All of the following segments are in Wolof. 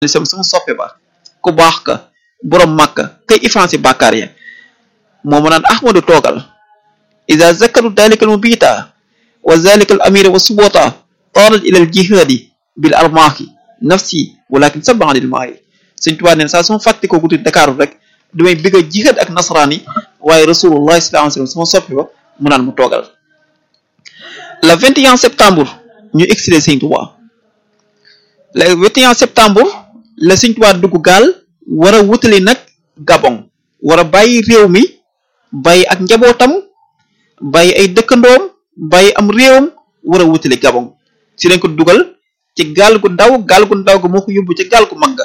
sama sama soppe ba ku baax ka borom màkka kay iffancé bàkkaar ya moo ma naan ahmadu toogal ida zakaru dalika al mubita wa zalika al amira wa subota taarat ila al jihadi bil armaahi nafsi walakin sabba anil maayi sëñ tubaa neen saa suma fàtte ko guddi dakaaru rek damay bëgg a jihad ak nasaraan yi waaye rasulullah sallallahu alayhi wasallam sama soppe ba mu naan mu toogal le 21 septembre ñu exilé sëñ tubaa le 21 septembre la sëñ tubaa dugg gaal war a wutali nag gabon war a bàyyi réew mi bàyyi ak njabootam bàyyi ay dëkkandoom bàyyi am réewam war a wutali gabon ci lañ ko dugal ci gaal gu ndaw gaal gu ndaw ga moo ko yóbbu ci gaal gu mag ga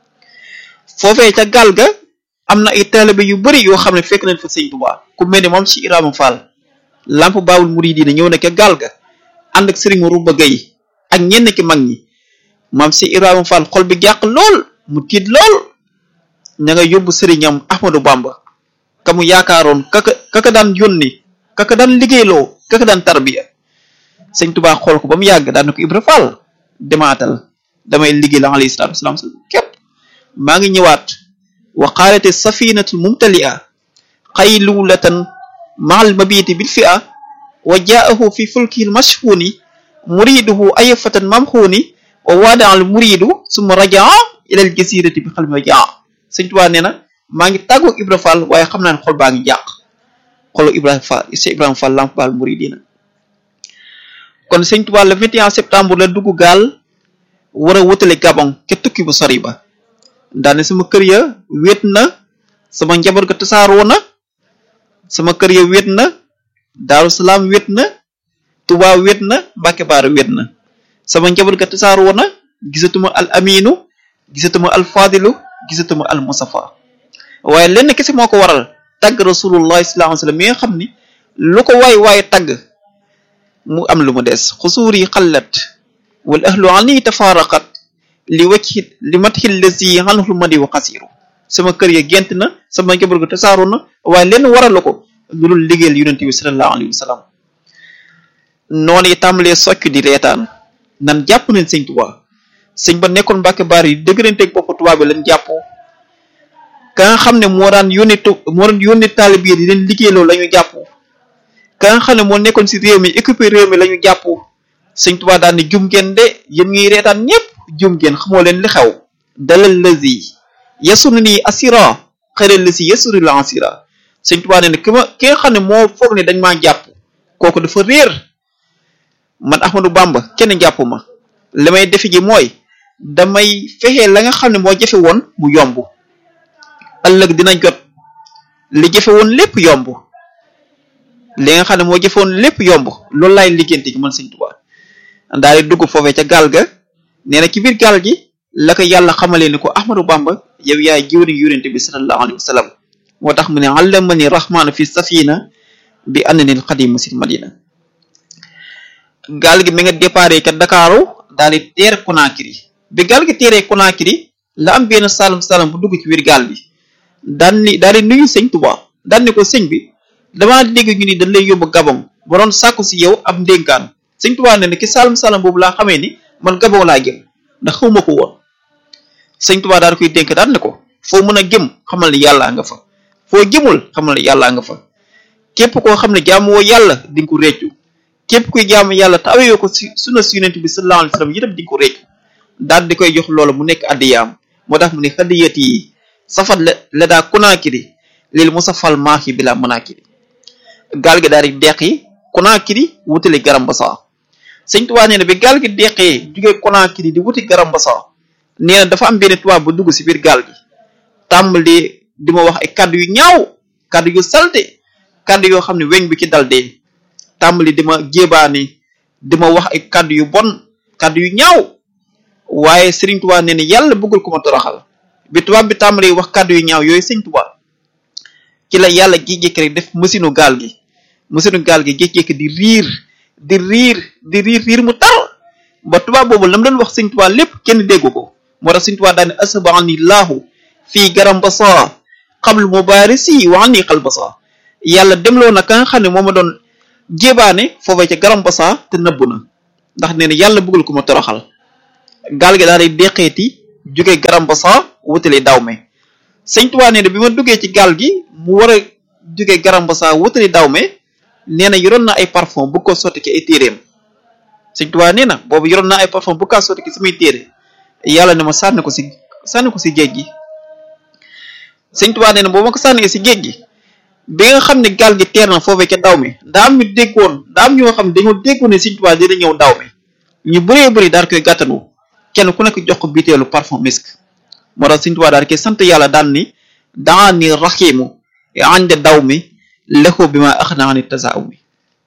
foofee ca gaal ga am na ay taalibe yu bari yoo xam ne fekk nañ fa sëñ tubaa ku mel ni moom ci Ibrahima Fall lamp baabul muridiina ñëw na ca gaal ga ànd ak sëriñ Ruba Gay ak ñenn ki mag ñi maam si Ibrahima Fall xol bi jàq lool mu tiit lool ña nga yóbbu sëriñam Ahmadou Bamba ka mu yaakaaroon kaka kaka daan yónni kaka daan liggéeyloo kaka daan tarbiya sëñ Tubaa xool ko ba mu yàgg daan na ko Ibra Fall demaatal damay liggéey la alayhi salaatu wasalaam képp maa ngi ñëwaat wa qaalati safinatu mumtalia xaylulatan maal mabiti bil fi'a wa jaahu fi fulkil mashhuni muriduhu ayfatan mamxuuni wa waada al muridu summa rajaa ila al jasirati bi xalmi rajaa sëñ Tuubaa nee na maa ngi tàggoog Ibra Fall waaye xam naa ne xol baa ngi jàq xolu Ibrahima Fall Cheikh Ibrahima Fall lamp baal muridina kon sëñ Tuubaa le 21 septembre la dugg gaal war a wutale Gabon ke tukki bu sori ba daane sama kër ya wéet na sama njaboot ga tasaaroo na sama kër ya wéet na Daaru Salaam wéet na Tuubaa wéet na Mbàkke Baara wéet na sama njaboot ga tasaaroo na gisatuma al aminu gisatuma al fadilu gisatuma al musafa waaye lenn kese moo ko waral tagg rasulullah sallallahu alayhi wasallam mi nga xam ni lu ko waay waaye tagg mu am lu mu des xusuur yi xallat wal ahlu ani tafaraqat li wacci li matxil lasi anhul madi wa xasiru sama kër ya gent na sama njaboot ga tasaaroo na waaye lenn waral la ko lu dul liggéeyal yonente bi sallallahu alayhi wasallam noonu yi tàmbalee socc di reetaan nan jàpp nañ sëñ Tuubaa sëñ ba nekkoon Mbàkke baar yi dëgëranteeg bopp tubaab bi lañ jàppoo ka nga xam ne moo daan yónni tu moo daan yónni taalib yi di leen liggéeyloo la ñu jàpp ka nga xam ne moo nekkoon si réew mi équipé réew mi la ñu jàpp sëñ Tuubaa daan ni jum ngeen de yéen ngiy reetaan ñëpp jum ngeen xamoo leen li xew dalal lazi yasunu nii asira xëral la si yasuri la asira sëñ Tuubaa ne ne ki ma ki nga xam ne moo foog ne dañ maa jàpp kooku dafa réer man Ahmadou Bamba kenn jàpp ma li may defe ji mooy damay fexe la nga xam ne moo jafe woon mu yomb ëllëg dina jot li jafe woon lépp yomb li nga xam ne moo jafe woon lépp yomb loolu laay liggéeyante gi man Sëñ Tuubaa daal di dugg foofee ca gaal ga nee na ci biir gaal gi la ko yàlla xamalee ni ko Ahmadou Bamba yow yaay jiwri yonente bi sallallahu alayhi wa sallam moo tax mu ne allamani rahmaanu fi safina bi annani alxadimu sil madina gaal gi mi nga déparé ca Dakaaru daal di teer Conakry bi gaal gi teeree Conakry la am benn salum salum bu dugg ci biir gaal bi daan ni daal di nuyu sëñ Tuubaa daan ni ko sëñ bi damaa dégg ñu ni dañ lay yóbbu Gabon ba doon sàkku si yow ab ndénkaan sëñ Tuubaa ne ne ki salum salum boobu laa xamee ni man Gabon laa jëm ndax xawma ko woon sëñ Tuubaa daal di koy dénk daan ne ko foo mën a jëm xamal ni yàllaa nga fa foo jëmul xamal ni yàllaa nga fa képp koo xam ne jaamu woo yàlla di nga ko réccu képp kuy jaamu yàlla te awee ko si sunna si yonent bi sallallahu alayhi wasallam itam di ko réccu daal di koy jox loolu mu nekk addiyaam moo tax mu ne hadiyat yi safat la la daa Conakry lil musafal maaxi bi la Conakry gaal gi daal di deqi Conakry wutali Garambassa sëñ Tuubaa nee na bi gaal gi deqee jugee Conakry di wuti Garambassa nee na dafa am benn tubaab bu dugg si biir gaal gi tàmbali di ma wax ay kaddu yu ñaaw kaddu yu salte kaddu yoo xam ne weñ bi ci dal dee tàmbali di ma jébaani di ma wax ay kaddu yu bon kaddu yu ñaaw waaye Sëriñ Tuubaa nee na yàlla bëggul ko ma toroxal bi tubaab bi tàmbali wax kaddu yu ñaaw yooyu Sëriñ Tuubaa ci la yàlla jékki-jékki rek def mësinu gaal gi mësinu gaal gi jékki-jékki di riir di riir di riir riir mu tar ba tubaab boobu lam doon wax Sëriñ Tuubaa lépp kenn déggu ko moo tax Sëriñ Tuubaa daane asbani laahu fii Garambassa qabl mubarisi wa anni qalbasa yàlla demloo na ka nga xam ne moo ma doon jébaane foofee ca Garambassa te nëbbu na ndax nee na yàlla bëggul ko ma toroxal gaal gi daal di deqeeti jóge Garambassa wutali Dahomey sëñ Tuubaa nee na bi ma duggee ci gaal gi mu war a jóge Garambassa wutali Dahomey nee na yoroon na ay parfum bu ko sotti ci ay téeréem sëñ Tuubaa nee na boobu yoroon na ay parfum bu ko sotti ci samay téere yàlla ne ma sànni ko si sànni ko si géej gi sëñ Tuubaa nee na boo ma ko sànnee si géej gi bi nga xam ne gaal gi teer na foofee ca Dahomey daa am ñu déggoon daa am ñoo xam ne dañoo déggoon ne sëñ Tuubaa dina ñëw Dahomey ñu bëree bëri daal koy gàttanu kenn ku nekk jox ko biteelu parfum misk moo tax sëñ Tuubaa daal koy sant yàlla daan ni daa ni raxiimu ande Dahomey lexu bi ma ax naa ni tasaaw mi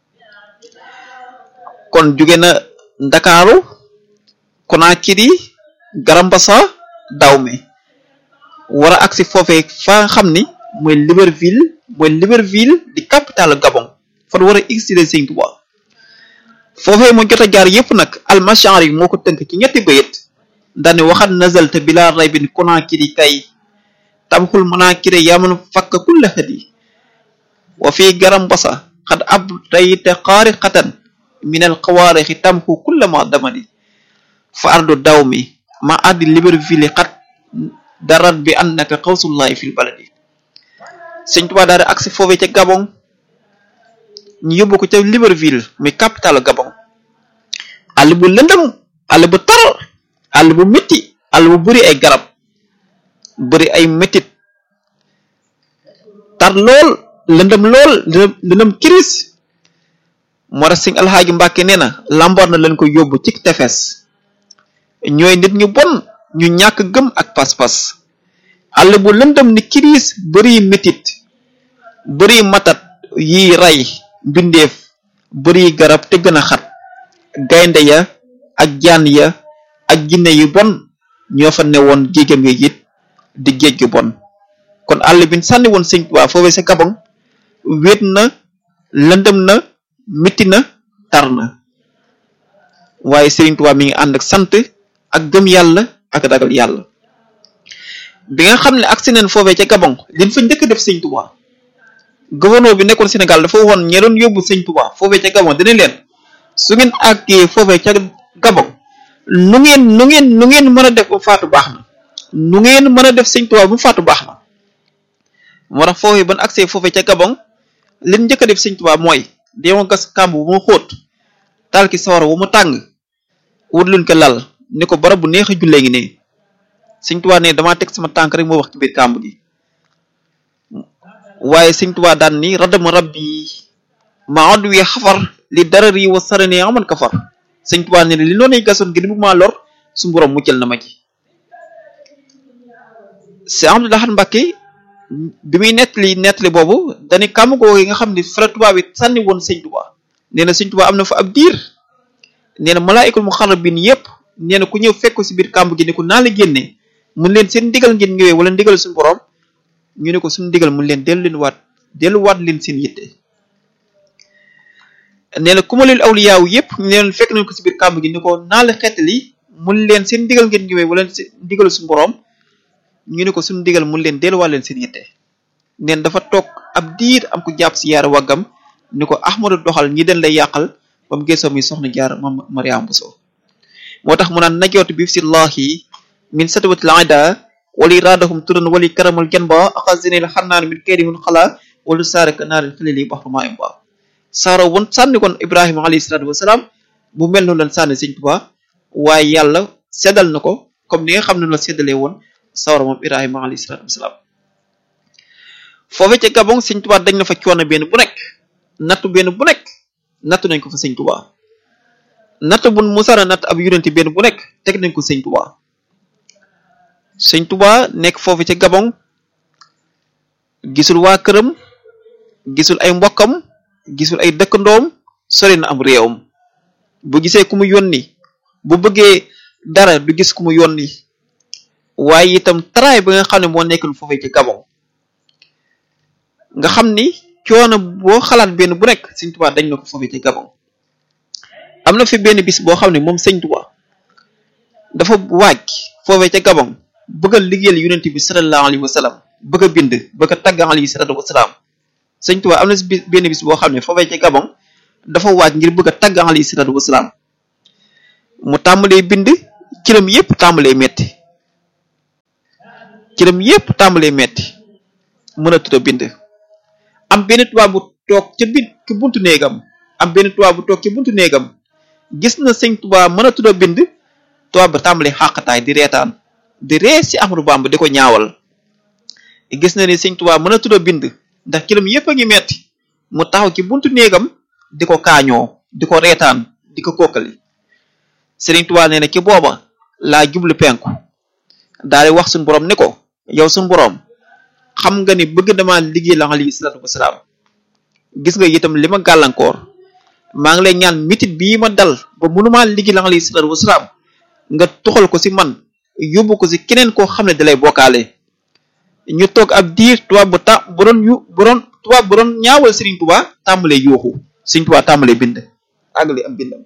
kon jóge na Ndakaaru Conakry Garambassa Dahomey war a agsi foofee fa nga xam ni mooy Libreville mooy Libreville di capitale Gabon fan war a exilé Sëñ Tuubaa foofee mu jot a jaar yépp nag almachar yi moo ko tënk ci ñetti bayit daane waxat nazalta bila raybin Conakry kay tamxul manakire yaman fakka kulla hadi wa fi Garambassa xad ab dayte xaari xatan min al xawaarixi tamxu kulla ma damadi fa ardu Dahomey ma addi Libreville xat darat bi annaka xawsullahi fil baladi sëñ Tuubaa daal di agsi foofee ca Gabon ñu yóbbu ko ca Libreville muy capitale Gabon àll bu lëndëm àll bu tar àll bu métti àll bu bëri ay garab bëri ay méttit tar lool lëndëm lool lëndëm kiris moo tax sëñ alxaaji Mbàkke nee na lamboor na leen ko yóbbu ci tefes ñooy nit ñu bon ñu ñàkk gëm ak pas-pas àll bu lëndëm ni kiris bëri métit bëri matat yi rey mbindeef bëri garab te gën a xat gaynde ya ak jaan ya ak jinne yu bon ñoo fa newoon jéegam yi it di géej gu bon kon àll bi sànni woon sëñ Tuubaa foofee sa Gabon wéet na lëndëm na métti na tar na waaye Sëriñ Tuubaa mi ngi ànd ak sant ak gëm yàlla ak ragal yàlla bi nga xam ne agsi neen foofee ca Gabon liñ fa njëkk def sëñ Tuubaa gouverneur bi nekkoon Sénégal dafa waxoon ñe doon yóbbu sëñ Tuubaa foofee ca Gabon dina leen su ngeen àggee foofee ca Gabon nu ngeen nu ngeen nu ngeen mën a def ba faatu baax na nu ngeen mën a def sëñ Tuubaa bu faatu baax na moo tax foofee ban agsee foofee ca Gabon liñ njëkk a def sëñ Tuubaa mooy deema gas kàmb bu mu xóot taal ki sawara wu mu tàng wut luñ ko lal ni ko barab bu neex a jullee ngi ne sëñ Tuubaa ne damaa teg sama tànk rek moo wax ci biir kàmb gi waaye sëñ Tuubaa daan ni radama rabbi ma odd wi xafar li darar yi wa sarane aman kafar sëñ Tuubaa ne li noonu gasoon ngir bu maa lor su borom muccal na ma ci si Abdou Lahad Mbacké bi muy nettali nettali boobu dañu kàmm googu yi nga xam ne fa la Tuubaa bi sànni woon sëñ Tuubaa nee na sëñ Tuubaa am na fa ab diir nee na malaayikul muxarrabin yépp nee na ku ñëw fekk ko si biir kàmb gi ne ko naa la génne mun leen seen ndigal ngeen ñëwee wala ndigal suñu borom ñu ne ko suñu ndigal mun leen dellu leen waat delluwaat leen seen yitte nee na ku ma leen awliyaaw yépp nee na fekk nañ ko si biir kàmb gi ni ko naa la xettali mun leen seen ndigal ngeen ñëwee wala seen ndigal suñu borom ñu ne ko suñu ndigal mun leen delluwaat leen seen yitte neen dafa toog ab diir am ko jàpp si yaara waggam ni ko ahmadu doxal ñi den lay yàqal ba mu geesoo mi soxna jaar ma mariam Bousso moo tax mu naan najootu bi si laahi min satwatil ida wali raadahum turan wali karamal janba axasinil xannaan min kaydihun xala wala saaraka naaril xalili baxruma im ba saaro won sànni kon ibrahima alayhi salatu wasalaam bu mel noonu lan sànni sëñ Tuubaa waaye yàlla seddal na ko comme ni nga xam ne la seddalee woon sawara moom ibrahima alayhi salatu wasalaam foofu ca Gabon sëñ Tuubaa dañ na fa coono benn bu nekk nattu benn bu nekk nattu nañ ko fa sëñ Tuubaa natt bu musara natt ab yonenti benn bu nekk teg nañ ko sëñ Tuubaa sëñ Tuubaa nekk foofu ca Gabon gisul waa këram gisul ay mbokkam gisul ay dëkkandoom sori na am réewam bu gisee ku mu yónni bu bëggee dara du gis ku mu yónni waaye itam taraay ba nga xam ne moo nekkul foofu ca Gabon nga xam ni coono boo xalaat benn bu nekk sëñ Tuubaa dañ na ko foofu ca Gabon am na fi benn bis boo xam ne moom sëñ Tuubaa dafa waaj foofee ca Gabon bëgg a liggéeyal yonent bi sallallahu alayhi wa sallam bëgg a bind bëgg a tagg alayhi salatu wa salaam sëñ Tuubaa am na si benn bis boo xam ne foofee ca Gabon dafa waaj ngir bëgg a tagg alayhi salatu wa salaam mu tàmbalee bind kiram yépp tàmbalee metti cëram yépp tàmbalee metti mën a tuta bind am benn tubaab bu toog ca bit ci buntu néegam am benn tubaab bu toog ci buntu néegam gis na sëñ tubaab mën a tuta bind tubaab ba tàmbalee xàqataay di reetaan di ree si Ahmadu Bamba di ko ñaawal gis na ni sëñ tubaab mën a tuta bind ndax cëram yépp a ngi metti mu taxaw ci buntu néegam di ko kaañoo di ko reetaan di ko kokkali Sëriñ Tuubaa nee na ci booba laa jublu penku daal di wax suñu borom ni ko yow suñu borom xam nga ni bëgg dama liggéey la alayhi salaatu wasalaam gis nga itam li ma gàllankoor maa ngi lay ñaan mitit bii ma dal ba mënumaa liggéey la alayhi salaatu wasalaam nga tuxal ko si man yóbbu ko si keneen koo xam ne dalay bokkaale ñu toog ab diir tubaab bu ta bu doon yu bu doon tubaab bu doon ñaawal Sëriñ Tuubaa tàmbalee yuuxu Sëriñ Tuubaa tàmbalee bind àggali am bindam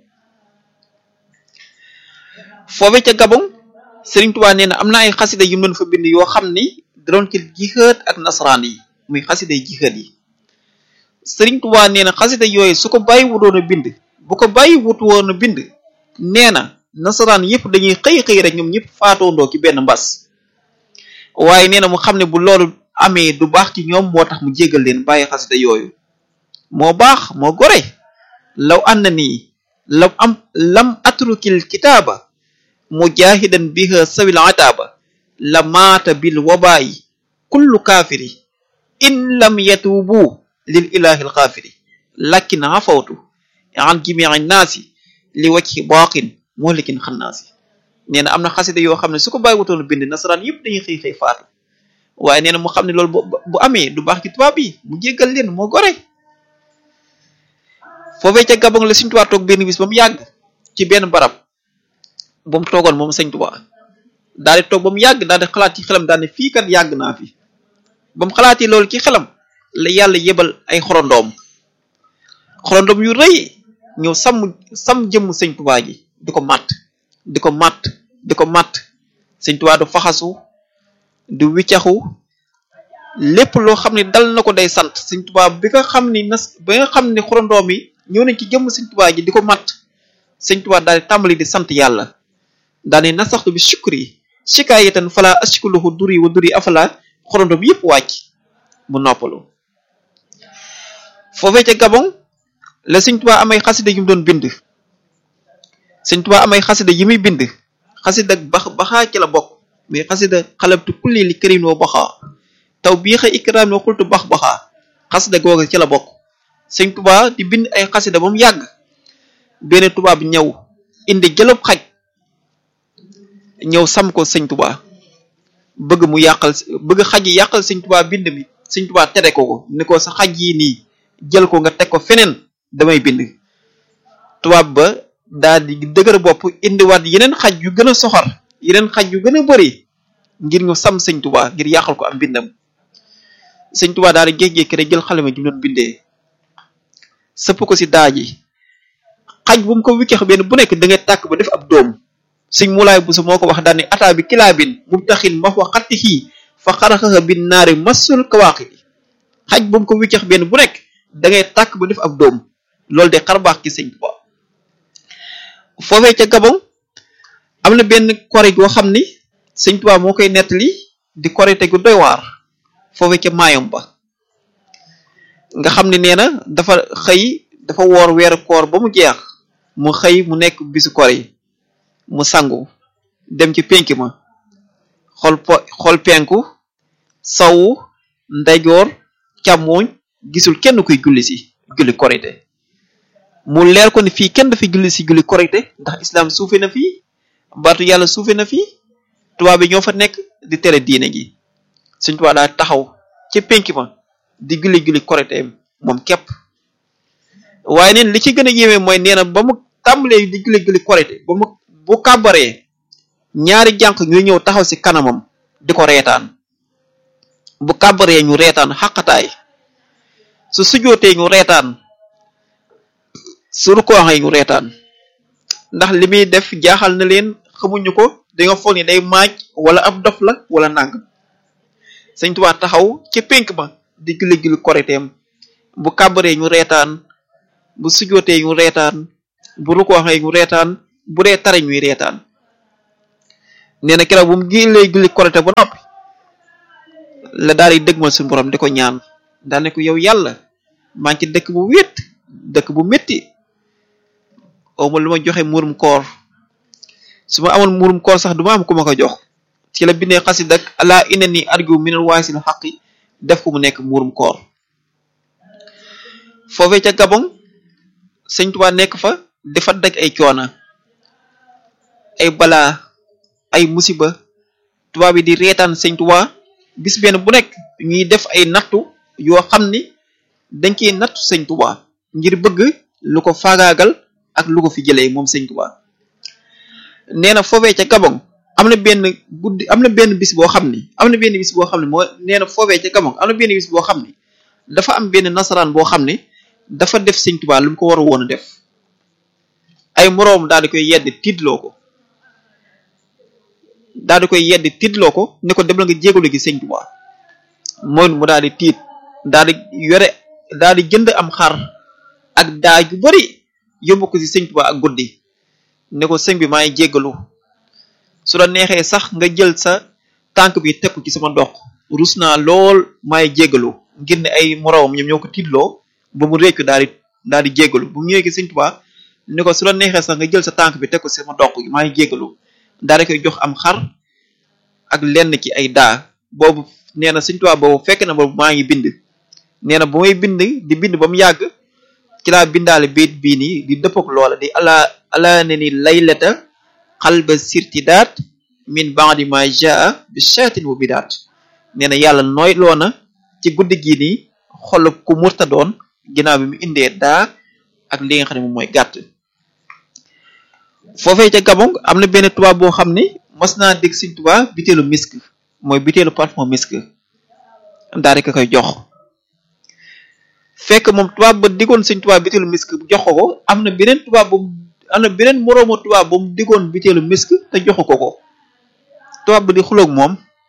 foofe ca Gabon Sëriñ Tuubaa nee na am na ay xasida yu mu doon fa bind yoo xam ni da doon ci jixaat ak nasaraan yi muy xasida yi jixaat yi Sëriñ Tuubaa nee na xasida yooyu su ko bàyyi wutoon a bind bu ko bàyyi wut woon a bind nee na nasaraan yëpp dañuy xëy xëy rek ñoom ñëpp faatoondoo ci benn mbas waaye nee na mu xam ne bu loolu amee du baax ci ñoom moo tax mu jégal leen bàyyi xasida yooyu moo baax moo gore law ànd nii lam am lam atrukil kitaaba mujahidan biha sawil ataaba la maata bil wabaayi kullu kaafiri in lam yatuubu lil ilahi alxaafiri lakin afawtu an jimii naasi li wajhi baaqin muhlikin xannaasi nee na am na xasida yoo xam ne su ko bàyyi wutoon bind nasaraan yëpp dañuy xëy xëy faatu waaye nee na mu xam ne loolu bu amee du baax ci tubaab yi mu jéggal leen moo gore foofee ca Gabon la Sëñ Tuubaa toog benn bis ba mu yàgg ci benn barab ba mu toogoon moom Sëñ Tuubaa daal di toog ba mu yàgg daal di xalaat ci xelam daal ne fii kat yàgg naa fi ba mu xalaatee loolu ci xelam la yàlla yebal ay xorondoom xorondoom yu rëy ñëw sàmm sàmm jëmm Sëñ Tuubaa ji di ko màtt di ko màtt di ko màtt Sëñ Tuubaa du faxasu du wiccaxu lépp loo xam ne dal na ko day sant Sëñ Tuubaa bi nga xam ni nas ba nga xam ne xorondoom yi ñëw nañ ci jëmm Sëñ Tuubaa ji di ko màtt Sëñ Tuubaa daal di tàmbali di sant yàlla daal di nasaxtu bi shukri shikaayatan fala ashkuluhu duri wa duri afala xorondoom yëpp wàcc mu noppalu foofee ca Gabon la Sëñ Tuubaa amay xasida yu mu doon bind Sëñ Tuubaa amay xasida yi muy bind xasida bax baxaa ci la bokk muy xasida xalabtu kulli li karim wa baxaa taw bii xa ikraam wa xultu bax baxaa xasida googa ci la bokk Sëñ Tuubaa di bind ay xasida ba mu yàgg benn tubaab ñëw indi jëlëb xaj ñëw sam ko Sëñ Tuubaa bëgg mu yàqal bëgg xaj yi yàqal Sëñ Tuubaa bind mi Sëñ Tuubaa tere ko ko ni ko sa xaj yi nii jël ko nga teg ko feneen damay bind tubaab ba daal di dëgër bopp indiwaat yeneen xaj yu gën a soxor yeneen xaj yu gën a bëri ngir ñu sam Sëñ Tuubaa ngir yàqal ko am bindam Sëñ Tuubaa daal di jékki-jékki rek jël xalima ji mu doon bindee sëpp ko si daa ji xaj bu mu ko wiccax benn bu nekk da ngay tàkk ba def ab doom sëñ mulaay busu moo ko wax daal ni ataa bi kilaabin mu taxin ma fa xatti xii fa xaraxaxa bin naari masul kawaaqiti xaj bu mu ko wiccax benn bu nekk da ngay tàkk ba def ab doom loolu de xarbaax ci sëñ Tuubaa foofee ca Gabon am na benn kori goo xam ni sëñ Tuubaa moo koy nettali di korite gu doy waar foofee ca maayom ba nga xam ne nee na dafa xëy dafa woor weeru koor ba mu jeex mu xëy mu nekk bisu koor yi mu sangu dem ci penk ma xool po xool penku sawu ndeyjoor càmmooñ gisul kenn kuy julli si julli korite mu leer ko ni fii kenn dafa julli si julli korite ndax islam suufe na fii baatu yàlla suufe na fii tubaab bi ñoo fa nekk di tere diine gi suñ tubaab daal taxaw ci penk ma di julli julli korite moom képp waaye neen li ci gën a yéeme mooy nee na ba mu tàmbalee di julli julli korite ba mu bu kàbbaree ñaari jànq ñuy ñëw taxaw si kanamam di ko reetaan bu kàbbaree ñu reetaan xaqataay su sujootee ñu reetaan su rukooxee ñu reetaan ndax li muy def jaaxal na leen xamuñu ko dañoo foog ni day maaj wala ab dof la wala nàng Sëñ Tuubaa taxaw ci pénk ma di julli julli koriteem bu kàbbaree ñu reetaan bu sujootee ñu reetaan bu rukooxee ñu reetaan bu dee tare ñuy reetaan nee na keroog bu mu jullee julli korite ba noppi la daal di dëgmal suñu borom di ko ñaan daal ne ko yow yàlla maa ngi ci dëkk bu wéet dëkk bu métti awma lu ma joxe muurum koor su ma amoon muurum koor sax du ma am ku ma ko jox ci la bindee xasid ak ala ina ni argu minal waasil xaqi def ko mu nekk muurum koor foofee ca Gabon sëñ Tuubaa nekk fa dafa daj ay coona ay balaa ay musiba tubaab yi di reetaan sëñ Tuubaa bis benn bu nekk ñuy def ay nattu yoo xam ni dañ koy nattu sëñ Tuubaa ngir bëgg lu ko faagaagal ak lu ko fi jëlee moom sëñ Tuubaa nee na foofee ca Gabon am na benn guddi am na benn bis boo xam ni am na benn bis boo xam ne moo nee na foofee ca Gabon am na benn bis boo xam ni dafa am benn nasaraan boo xam ne dafa def sëñ Tuubaa lu mu ko war a woon a def ay moroom daal di koy yedd tiitloo ko daal di koy yedd tiitloo ko ne ko dem la nga jégalu gi sëñ Tuubaa mooy mu daal di tiit daal di yore daal di jënd am xar ak daa ju bari yóbbu ko ci sëñ Tuubaa ak guddi ne ko sëñ bi maa ngi jégalu su la neexee sax nga jël sa tànk bi teg ko ci sama dox rus naa lool maa ngi jégalu ngir ne ay moroomam ñoom ñoo ko tiitloo ba mu réccu daal di daal di jégalu bu mu ñëwee ci sëñ Tuubaa ne ko su la neexee sax nga jël sa tànk bi teg ko ci sama dox maa ngi jégalu daal di koy jox am xar ak lenn ci ay daa boobu nee na sëñ Tuubaa boobu fekk na boobu maa ngi bind nee na bu may bind di bind ba mu yàgg ci laa bindaale biit bii nii di dëppok loola di ala ala ne ni laylata xalba sirtidaat min ba'di ma jaa bi shaatin wa bidaat nee na yàlla nooy loona ci guddi gii nii xol ku murta doon ginnaaw bi mu indee daa ak li nga xam ne moom mooy gàtt foofee ca Gabon am na benn tubaab boo xam ne mas naa dégg Sëñ Tuubaa biteelu misk mooy biteelu parfum misk daal di ko koy jox fekk moom tubaab ba diggoon Sëñ Tuubaa biteelu misk jox ko ko am na beneen tubaab bu am na beneen moroomu tubaab bu mu diggoon biteelu misk te joxu ko ko tubaab ba di xuloog moom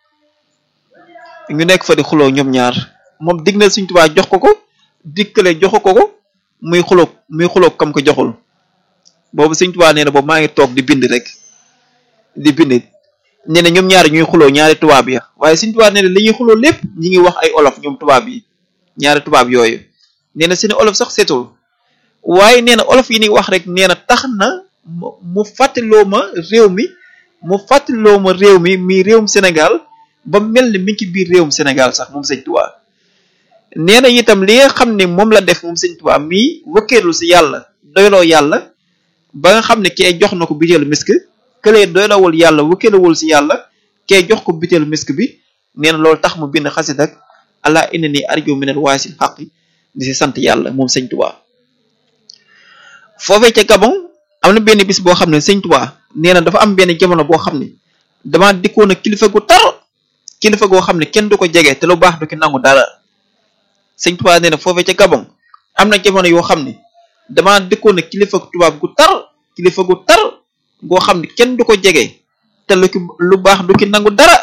ñu nekk fa di xuloog ñoom ñaar moom digg na Sëñ Tuubaa jox ko ko dikkale joxu ko ko muy xuloog muy xuloog kam ko joxul boobu Sëñ Tuubaa nee na boobu maa ngi toog di bind rek di bind nee na ñoom ñaari ñuy xuloo ñaari tubaab ya waaye Sëñ Tuubaa nee na li ñuy xuloo lépp ñi ngi wax ay olof ñoom tubaab yi ñaari tubaab yooyu nee na seeni olof sax seetul waaye nee na olof yi ni wax rek nee na tax na mu fàttaloo ma réew mi mu fàttaloo ma réew mi mi réewum Sénégal ba mel ni mi ngi ci biir réewum Sénégal sax moom Sëñ Tuubaa nee na itam li nga xam ne moom la def moom Sëñ Tuubaa mii wëkkeelu si yàlla doyloo yàlla ba nga xam ne kee jox na ko biteelu misk këlee doylawul yàlla wëkkeelawul si yàlla kee jox ko biteelu misk bi nee na loolu tax mu bind xasid ak ala inna ni arju minal waasil xaqi di si sant yàlla moom Sëñ Tuubaa foofee ca Gabon am na benn bis boo xam ne Sëñ Tuubaa nee na dafa am benn jamono boo xam ne dama dikkoon ak kilifa gu tar kilifa goo xam ne kenn du ko jege te lu baax du ki nangu dara Sëñ Tuubaa nee na foofee ca Gabon am na jamono yoo xam ne dama dikkoon ak kilifa tubaab gu tar kilifa gu tar goo xam ne kenn du ko jege te lu ki lu baax du ki nangu dara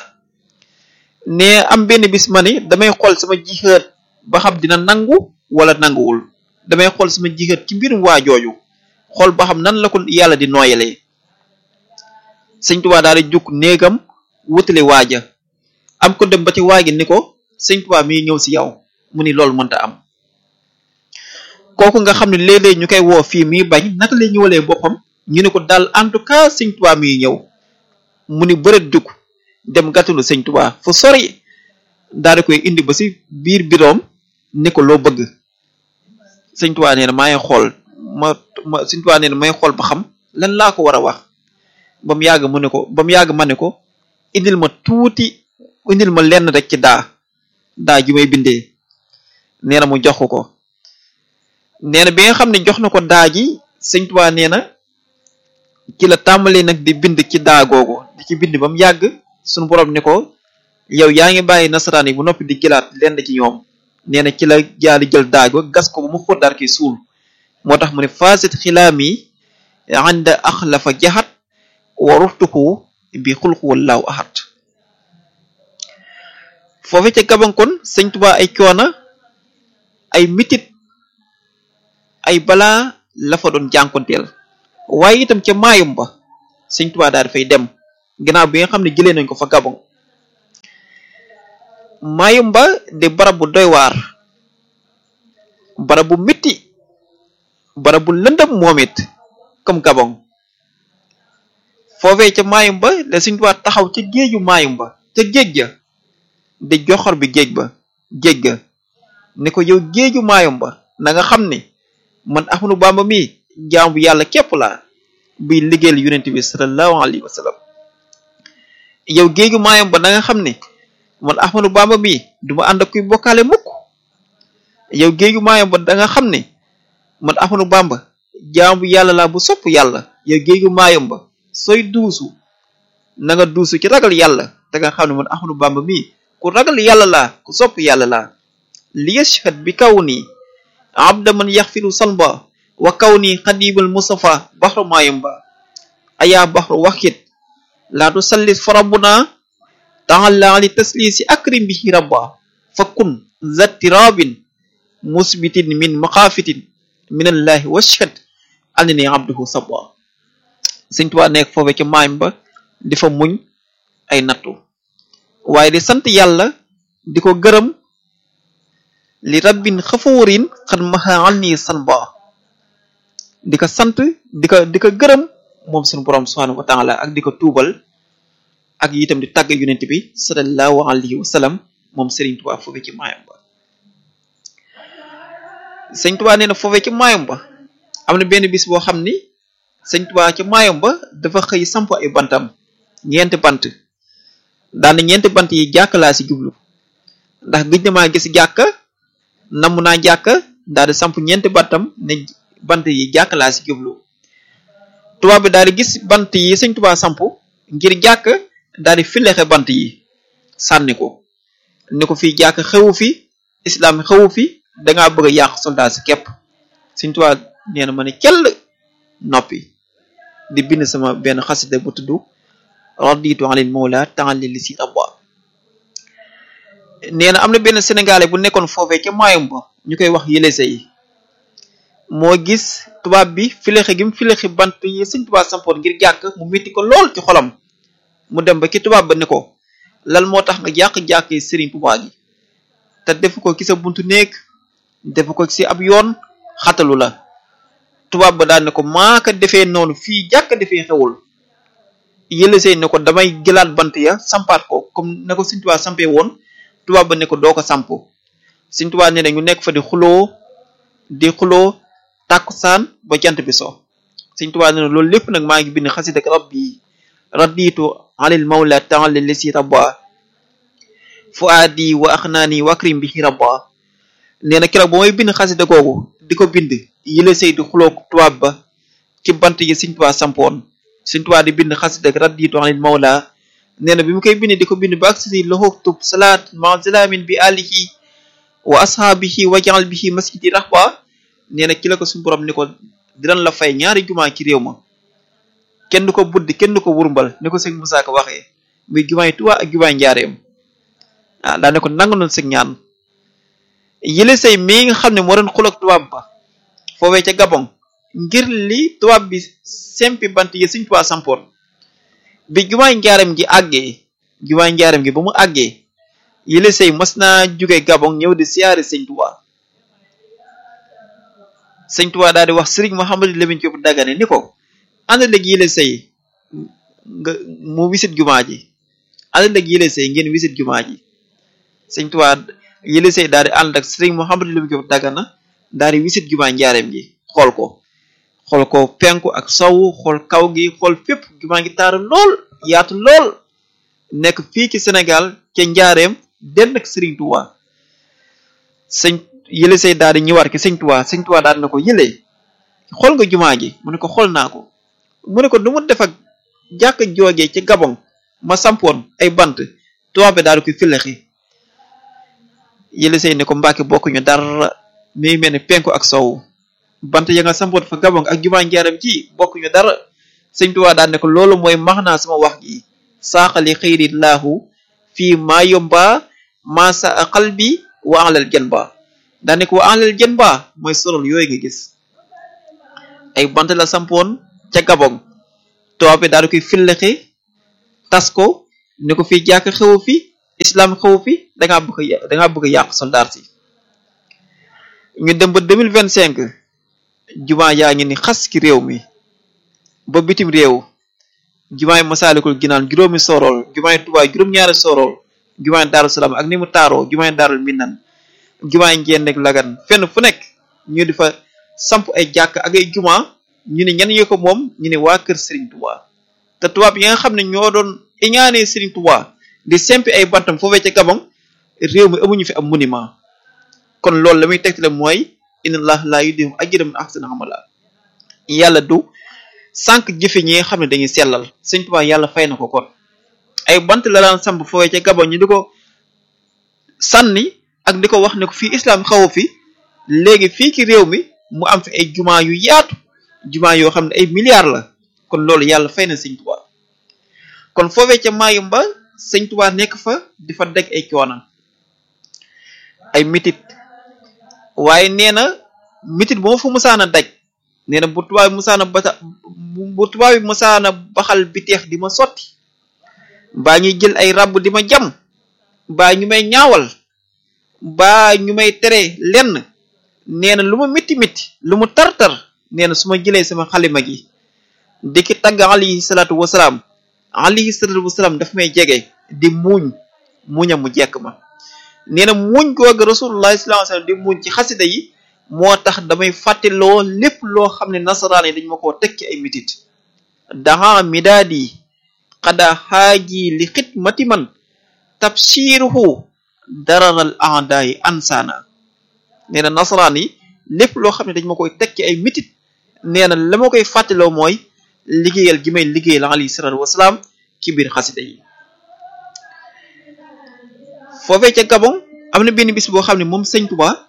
ne am benn bis ma ni damay xool sama jixeet ba xam dina nangu wala nanguwul damay xool sama jixeet ci mbirum waa jooju xool ba xam nan la ko yàlla di nooyalee sëñ Tuubaa daal di jukk néegam wutale waaja am ko dem ba ci waagi ni ko sëñ Tuubaa mi ñëw si yow mu ni loolu mënta am kooku nga xam ne léeg-léeg ñu koy woo fii mii bañ naka lay ñëwalee boppam ñu ne ko daal en tout cas sëñ Tuubaa mi ñëw mu ni bëreet jukk dem gàttalu sëñ Tuubaa fu sori daal di koy indi ba si biir biroom ni ko loo bëgg sëñ Tuubaa nee na maa ngi xool ma ma sëñ Tuubaa nee na may xool ba xam lan laa ko war a wax ba mu yàgg mu ne ko ba mu yàgg ma ne ko indil ma tuuti indil ma lenn rek ci daa daa ji may bindee nee na mu jox ko ko nee na bi nga xam ne jox na ko daa ji sëñ Tuubaa nee na ci la tàmbalee nag di bind ci daa googu di ci bind ba mu yàgg suñu borom ne ko yow yaa ngi bàyyi nasaraan yi bu noppi di jëlaat lenn ci ñoom nee na ci la jaali jël daa go gas ko ba mu xóot daal koy suul moo tax mu ne fasit xilaami ànda axlafa jaxat waruxtuhu bi xulxu wallaahu ahad foofu ca gabankon sëñ Tuubaa ay coona ay mitit ay balaa la fa doon jànkonteel waaye itam ca maayum ba sëñ Tuubaa daal dafay dem ginnaaw bi nga xam ne jëlee nañ ko fa gabon Mayumba di barab bu doy waar barab bu mitti barab bu lëndëm moom it comme Gabon foofee ca Mayumba la Sëriñ Tuubaa taxaw ca géeju Mayumba ca géej ga di joxor bi géej ba géej ga ni ko yow géeju Mayumba na nga xam ni man Ahmadu Bamba mi jaam bu yàlla képp laa buy liggéeyal yonent bi sallallahu alayhi wa sallam yow géeju Mayumba na nga xam ni man Ahmadu Bamba mi duma ànd ak kuy bokkaale mukk yow géeju Mayumba da nga xam ni man Ahmadu Bamba jaam bu yàlla laa bu sopp yàlla yow géeju Mayumba sooy duusu na nga duusu ci ragal yàlla te nga xam ne man Ahmadu Bamba mi ku ragal yàlla laa ku sopp yàlla laa li yashhad bi kaw nii abda man yaxfiru sanba wa kaw nii xadibal mustafa baxru Mayumba ayaa baxru waxit laa tu sallis fa rabbuna taala li taslisi akrim bihi rabba fa kun zattirabin musbitin min maqaafitin min allahi washhad annani abduhu sabba Sëñ Tuubaa nekk foofe ca Mayumba di fa muñ ay nattu waaye di sant yàlla di ko gërëm li rabbin xafoorin xan maxa anni sanba di ko sant di ko di ko gërëm moom suñu borom subhanahu wa taala ak di ko tuubal ak itam di tàgg yonent bi sallallahu alayhi wa sallam moom Sëriñ Tuubaa foofe ci Mayumba Sëñ Tuubaa nee na foofe ci Mayumba am na benn bis boo xam ni Sëñ Tuubaa ci Mayumba dafa xëy samp ay bantam ñeenti bant daana ñeenti bant yi jàkk laa si jublu ndax gëj na maa gis jàkka namm naa jàkka daal di samp ñeenti bantam ne bant yi jàkk laa si jublu tubaab bi daal di gis bant yi Sëñ Tuubaa samp ngir jàkk daal di filexe bant yi sànni ko ni ko fii jàkk xewu fi islam xewu fi dangaa bëgg a yàq soldat si képp Sëñ Tuubaa nee na ma ne kell noppi di bind sama benn xasida bu tudd raditu anil mawla ta'alli li si rabba nee na am na benn sénégalais bu nekkoon foofee ca Mayumba ñu koy wax yëlese yi moo gis tubaab bi filexe gi mu filexe bant yi Sëñ Tuubaa sampoon ngir jàkk mu metti ko lool ci xolam mu dem ba ki tubaab ba ne ko lan moo tax nga jàq-jàkk yi Sëriñ Tuubaa gi te defu ko ci sa buntu néeg defu ko ci ab yoon xatalu la tubaab ba daal ne ko maaka defee noonu fii jàkk defee xewul yëlesey ne ko damay jëlaat bant ya sampaat ko comme ne ko Sëñ Tuubaa sampee woon tubaab ba ne ko doo ko samp Sëñ Tuubaa ne na ñu nekk fa di xuloo di xuloo tàkkusaan ba jant bi so Sëñ Tuubaa ne na loolu lépp nag maa ngi bind xasida ak rabbi raditu alil mawla ta'ala lisi rabba fuadi wa axnaani wakrim bihi rabba nee na keroog ba may bind xasida googu di ko bind yëlesey di xuloo tubaab ba ci bant yi Sëñ Tuubaa sampoon Sëñ Tuubaa di bind xasida ak raditu anil mawla nee na bi mu koy bind di ko bind ba agsi si loxoktub salaat ma zalamin bi alihi wa ashaabihi wa jaal bihi masjidi rahba nee na ki la ko suñu borom ni ko dinañ la fay ñaari jumaa ci réew ma kenn du ko buddi kenn du ko wurmbal ni ko sëñ Musaa Ka waxee muy jumaay Tuubaa ak jumaay njaareem ah daa ne ko nangu noon sëg ñaan yële say mii nga xam ne moo doon xuloog tubaab ba foofee ca Gabon ngir li tubaab bi sempi bant yi Sëñ Tuubaa sampoon bi jumaay njaareem gi àggee jumaay njaareem gi ba mu àggee yële say mas naa jóge Gabon ñëw di siyaare Sëñ Tuubaa Sëñ Tuubaa daal di wax Sëriñ Mouhamadou Lamine Diop Dagana ni ko ànd léegi yële say nga mu wisit jumaa ji ànd léegi yële say ngeen wisit jumaa ji Sëñ Tuubaa yële say daal di ànd ak Sëriñ Mouhamadou Lamine Diop Dagana daal di wisit jumaa njaareem gi xool ko xool ko penku ak sowu xool kaw gi xool fépp jumaa ngi taaru lool yaatu lool nekk fii ci Sénégal ca njaareem denn ak Sëriñ Tuubaa sëñ yële say daal di ñëwaat ki Sëñ Tuubaa Sëñ Tuubaa daal na ko yële xool nga jumaa ji mu ne ko xool naa ko mu ne ko du mu def ak jàkk joogee ci Gabon ma sampoon ay bant tubaab bi daal di koy filaxi yële say ne ko Mbàkke bokkuñu dara mi mel ni penku ak sowu bant ya nga sampoon fa Gabon ak jumaa njaaram ji bokkuñu dara Sëñ Tuubaa daal ne ko loolu mooy max naa sama wax gi saaxali xëyri laahu fii maa yomba maa sa xal bi wa alal jën ba daa ne ko wa alal jën ba mooy solol yooyu nga gis ay bant la sampoon ca Gabon tubaab bi daal di koy fillaxi tas ko ne ko fii jàkk xewu fi islam xaw fi dangaa bëgg a dangaa bëgg a yàq soldaar si ñu dem ba deux mille vingt cinq jumaa yaa ngi ni xas ki réew mi ba bitim réew jumaay masaalikul ginaan juróomi sorool jumaay tubaay juróom-ñaari sorool jumaay daaru salaam ak ni mu taaroo jumaay daarul minan jumaay ngeen nekk lagan fenn fu nekk ñu di fa samp ay jàkk ak ay juma ñu ne ñan yoo ko moom ñu ne waa kër Serigne Touba te tubaab yi nga xam ne ñoo doon iñaanee Serigne Touba di sempi ay bantam foofee ca Gabon réew mi amuñu fi am monument kon loolu la muy tegtale mooy inna allah laa yudii'u ajra man ahsana amala yàlla du sànq jëfe ñi nga xam ne dañuy sellal Serigne Touba yàlla fay na ko kon ay bant la daan samp foofee ca Gabon ñu di ko sànni ak di ko wax ne ko fii islam xaw fi léegi fii ci réew mi mu am fi ay jumaa yu yaatu jumaa yoo xam ne ay milliards la kon loolu yàlla fay na sëñ Tuubaa kon foofee ca Mayumba sëñ Tuubaa nekk fa di fa deg ay coona ay mitit waaye nee na mitit bu ma fa musaana daj nee na bu tubaab bi musaana bata bu tubaab bi musaana baxal biteex di ma sotti mbaa ñuy jël ay ràbb di ma jam mbaa ñu may ñaawal mbaa ñu may tere lenn nee na lu ma métti métti lu mu tar-tar nee na su ma jëlee sama xalima gi dikki tagg alayhi salaatu wasalaam alayhi salaatu wasalaam daf may jege di muuñ muña mu jekk ma nee na muuñ googu rasulullah sallallahu alayhi wasallam di muuñ ci xasida yi moo tax damay fàtteloo lépp loo xam ne nasaraan yi dañ ma koo teg ci ay mitit daha midaadi xada xaaji li xidmati man tabshiruhu dararal aadaayi ansaana nee na nasaraan yi lépp loo xam ne dañ ma koy teg ci ay mitit nee na la ma koy fàttaloo mooy liggéeyal gi may liggéeyal alayhi salaatu wasalaam ci biir xasida yi foofee ca Gabon am na benn bis boo xam ne moom sëñ Tuba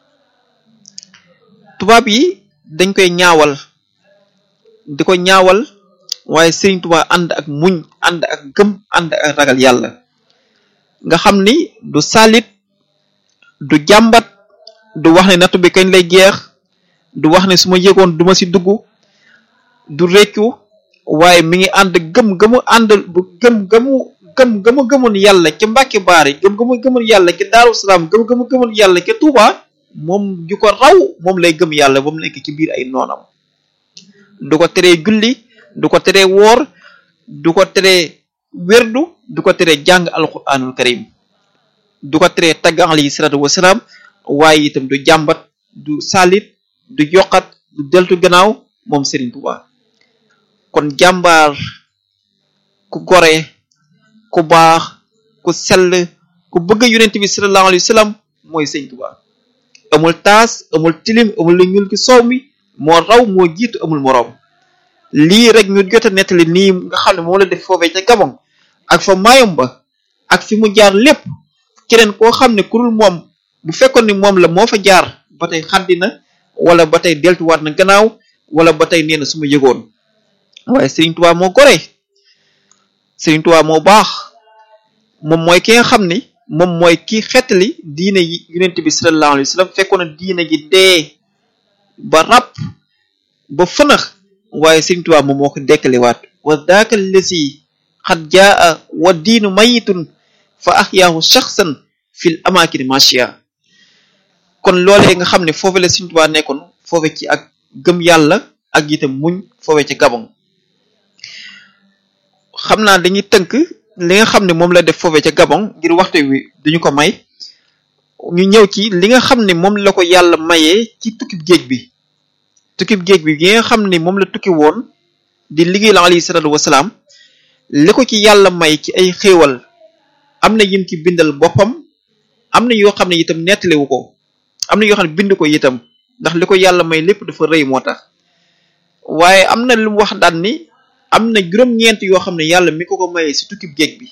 tubaab yi dañ koy ñaawal di ko ñaawal waaye sëriñ Tuba ànd ak muñ ànd ak gëm ànd ak ragal yàlla nga xam ni du salit du jàmbat du wax ne nattu bi kañ lay jeex du wax ne su ma yëgoon duma ci dugg du réccu waaye mi ngi ànd gëm gëmu ànd bu gëm gëmu gëm gëmu gëmoon yàlla ca Mbàkke Baari gëm gëmu gëmoon yàlla ca Daaru Salaam gëm gëmu gëmoon yàlla ca Tuuba moom ju ko raw moom lay gëm yàlla ba mu nekk ci biir ay noonam du ko teree julli du ko teree woor du ko teree wérdu du ko teree jàng alquranul karim du ko teree tagg alayhi salaatu wasalaam waaye itam du jàmbat du salit du yokkat du deltu gannaaw moom Serigne Touba kon jàmbaar ku gore ku baax ku sell ku bëgg yonent bi sallallahu alayhi wa sallam mooy Serigne Touba amul taas amul tilim amul lu ñuul ki soow mi moo raw moo jiitu amul moroom lii rek ñu jot a nettali nii nga xam ne moom la def foofee ca Gabon ak fa Mayumba ak fi mu jaar lépp keneen koo xam ne kurul moom bu fekkoon ni moom la moo fa jaar ba tey xaddi na wala ba tey deltuwaat na gannaaw wala ba tey nee na su ma yëgoon waaye Serigne Touba moo gore Serigne Touba moo baax moom mooy ki nga xam ni moom mooy ki xettali diine yi yonent bi sallallahu alayhi wa sallam fekkoon na diine ji dee ba ràpp ba fënax waaye Serigne Touba moom moo ko dekkaliwaat wa daaka lesi xat jaa wa diinu mayitun fa ahyaahu shaxsan fil amaakini machia kon loolee nga xam ne foofu la Serigne Touba nekkoon foofe ci ak gëm yàlla ak itam muñ foofe ci Gabon xam naa dañuy tënk li nga xam ne moom la def foofe ca Gabon ngir waxtu wi duñu ko may ñu ñëw ci li nga xam ne moom la ko yàlla mayee ci tukkib géej bi tukkib géej bi gi nga xam ne moom la tukki woon di liggéey la alayhi salaatu wasalaam li ko ci yàlla may ci ay xéewal am na yim ci bindal boppam am na yoo xam ne itam nettaliwu ko am na yoo xam ne bind ko itam ndax li ko yàlla may lépp dafa rëy moo tax waaye am na lu mu wax daan ni am na juróom-ñeent yoo xam ne yàlla mi ko ko mayee si tukkib géej bi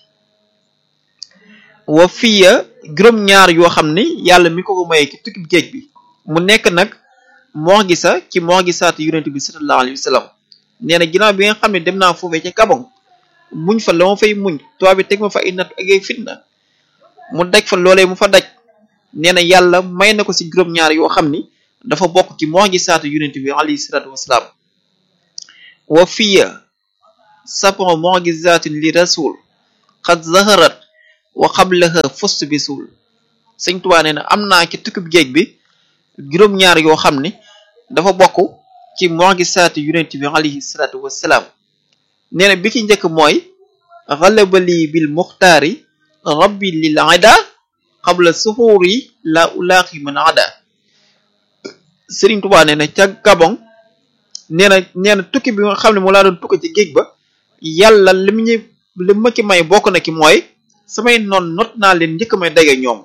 wa fiya juróom-ñaar yoo xam ne yàlla mi ko ko mayee ci tukkib géej bi mu nekk nag moo gisa ci moo gisaat yonent bi sallallahu alayhi wa sallam nee na ginnaaw bi nga xam ne dem naa foofee ca Gabon muñ fa la ma fay muñ tubaab bi teg ma fa ay natt ak ay fitna mu daj fa loolee mu fa daj nee na yàlla may na ko si juróom-ñaar yoo xam ni dafa bokk ci moo gisaatu yonent bi alayhi salaatu wasalaam wa fiya sabon mu'jizatin li rasul qad zaharat wa qablaha fust bi suul sëñ Tuubaa nee na am naa ci tukkib géej bi juróom-ñaar yoo xam ne dafa bokk ci mu'jisaati yonent bi alayhi salaatu wassalaam nee na bi ki njëkk mooy xalabali bil muxtaari rabbi lil ada qabla suxuuri la ulaaqi man ada sëriñ Tuubaa nee na ca Gabon nee na nee na tukki bi nga xam ne moo laa doon tukki ci géej ba yàlla li mu ñu li ma ki may bokk na ki mooy samay noon not naa leen njëkk may dage ñoom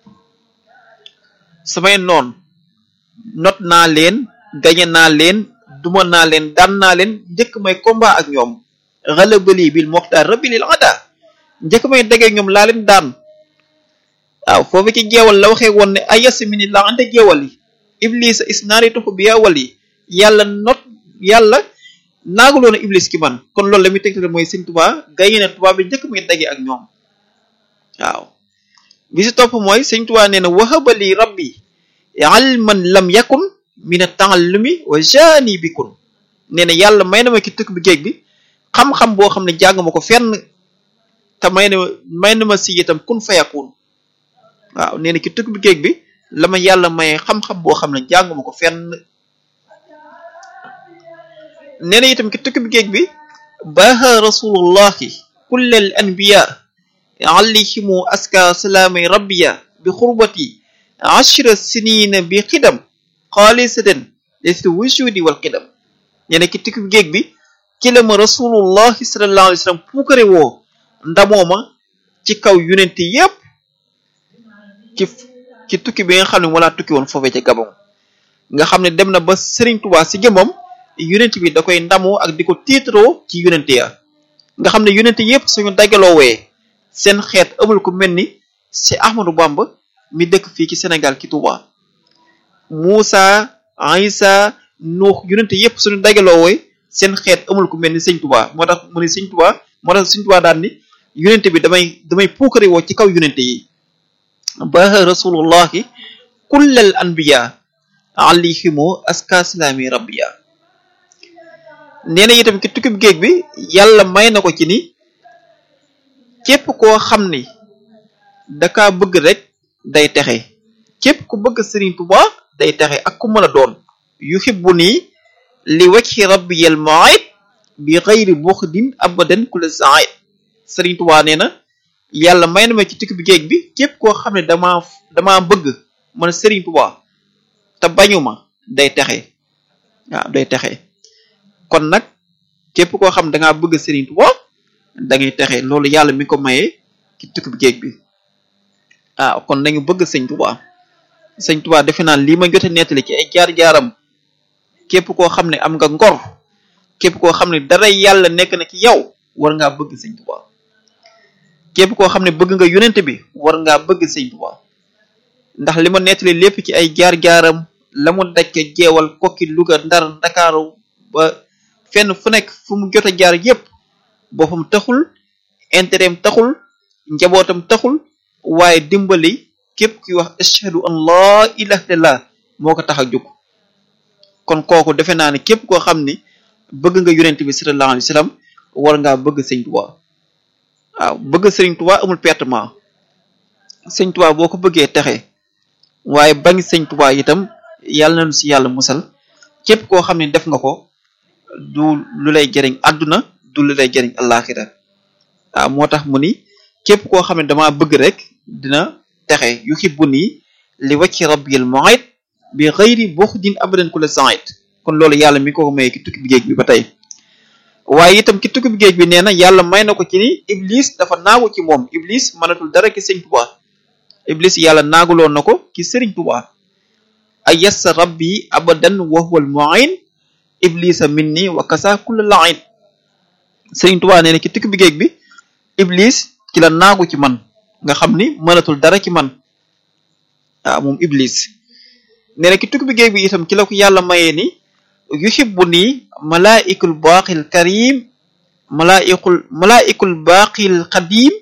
samay noon not naa leen gañe naa leen duma naa leen daan naa leen njëkk may combat ak ñoom xalabali bil moxtaar rabbi lil ada njëkk may dage ñoom laa leen daan waaw foofu ci jeewal la waxee woon ne ayas mini la ante jeewal yi iblisa isnaari tuxu bi yawal yi yàlla not yàlla naagaloon a iblis ki man kon loolu la muy tegtale mooy sëñ Tuubaa gañe na Tuubaa bi njëkk muy dage ak ñoom waaw bi si topp mooy sëñ Tuubaa nee na wahabali rabbi ilman lam yakun min at-ta'allumi wa jaani bikun nee na yàlla may na ma ki tukk bi géej bi xam-xam boo xam ne jàng ma ko fenn te may na may na ma si itam kun fayakun waaw nee na ki tukk bi géej bi la ma yàlla may xam-xam boo xam ne jàng ma ko fenn nee na itam ki tukk bi géej bi baha rasulullahi kullal anbiya alayhimu aska salaamay rabbiya bi xurbati ashra sinina bi xidam xaalisatan lesi wujudi wal xidam nee na ki tukki bi géej bi ci la ma rasulullahi sallallahu alayhi wa sallam puukare woo ndamooma ci kaw yonent yépp ci ci tukki bi nga xam ne walaa tukki woon foofee ca Gabon nga xam ne dem na ba Serigne Touba si jëmmam yonent bi da koy ndamoo ak di ko tiitaroo ci yonent ya nga xam ne yonent yépp suñu dagaloowee seen xeet amul ko mel ni si Ahmadou Bamba mi dëkk fii ci Sénégal ki Touba Moussa Aïssa Nuux yonente yépp suñu dagaloowee seen xeet amul ku mel ni sëñ Touba moo tax mu ne sëñ Touba moo tax sëñ Touba daan ni yonente bi damay damay puukare woo ci kaw yonente yi ba rasulullahi kullal anbiya alayhimu aska salaami rabbiya nee na itam ki tukkib géej bi yàlla may na ko ci ni képp koo xam ni daka bëgg rek day texe képp ku bëgg Serigne Touba day texe ak ku mën a doon yuhibbu nii li wajhi rabbiyal mu'id bi ghayri bukhdin abadan kula sa'id Serigne Touba nee na yàlla may na ma ci tukki bi géej bi képp koo xam ne dama dama bëgg man Serigne Touba te bañu ma day texe waaw day texe kon nag képp koo xam ne dangaa bëgg Serigne Touba da ngay texe loolu yàlla mi ko mayee ci tukki bi géej bi ah kon nañu bëgg sëñ Touba sëñ Touba defe naa lii ma jote nettali ci ay jaar-jaaram képp koo xam ne am nga ngor képp koo xam ne dara yàlla nekk na ci yow war ngaa bëgg sëñ Touba képp koo xam ne bëgg nga yonent bi war ngaa bëgg sëñ Touba ndax li ma nettali lépp ci ay jaar-jaaram la mu daj jeewal kokki Louga Ndar Ndakaaru ba fenn fu nekk fu mu jot a jaar yépp boppam taxul intérêt taxul njabootam taxul waaye dimbali képp kuy wax ashhadu an laa ilaha illallah moo ko tax a jóg kon kooku defe naa ne képp koo xam ni bëgg nga yonent bi sallallahu alayhi wasallam war ngaa bëgg sëñ Tuubaa waaw bëgg sëriñ Tuubaa amul pertement sëñ Tuubaa boo ko bëggee texe waaye bañ sëñ Tuubaa itam yàlla nañu si yàlla musal képp koo xam ne def nga ko du lu lay jëriñ àdduna du lu lay jëriñ àllaaxira waaw moo tax mu ni képp koo xam ne dama bëgg rek dina texe yuhibbu nii li wacci rabbil mu'id bi ghayri bukhdin abadan kula sa'id kon loolu yàlla mi ko may ki tukki bi géej bi ba tey waaye itam ki tukki bi géej bi nee na yàlla may na ko ci ni iblis dafa naagu ci moom iblis mënatul dara ki sëñ Tuubaa iblis yàlla naaguloon na ko ki sëriñ Tuubaa ayassa rabbi abadan wa huwal mu'in iblisa minni wa kasa kulla la'in sëriñ Tuubaa nee na ki tukki bi géej bi iblis ci la naagu ci man nga xam ni mënatul dara ci man waaw moom iblis nee na ki tukki bi géej bi itam ci la ko yàlla mayee ni yuhibbu nii malaikul baqil karim malaikul malaikul baqil qadim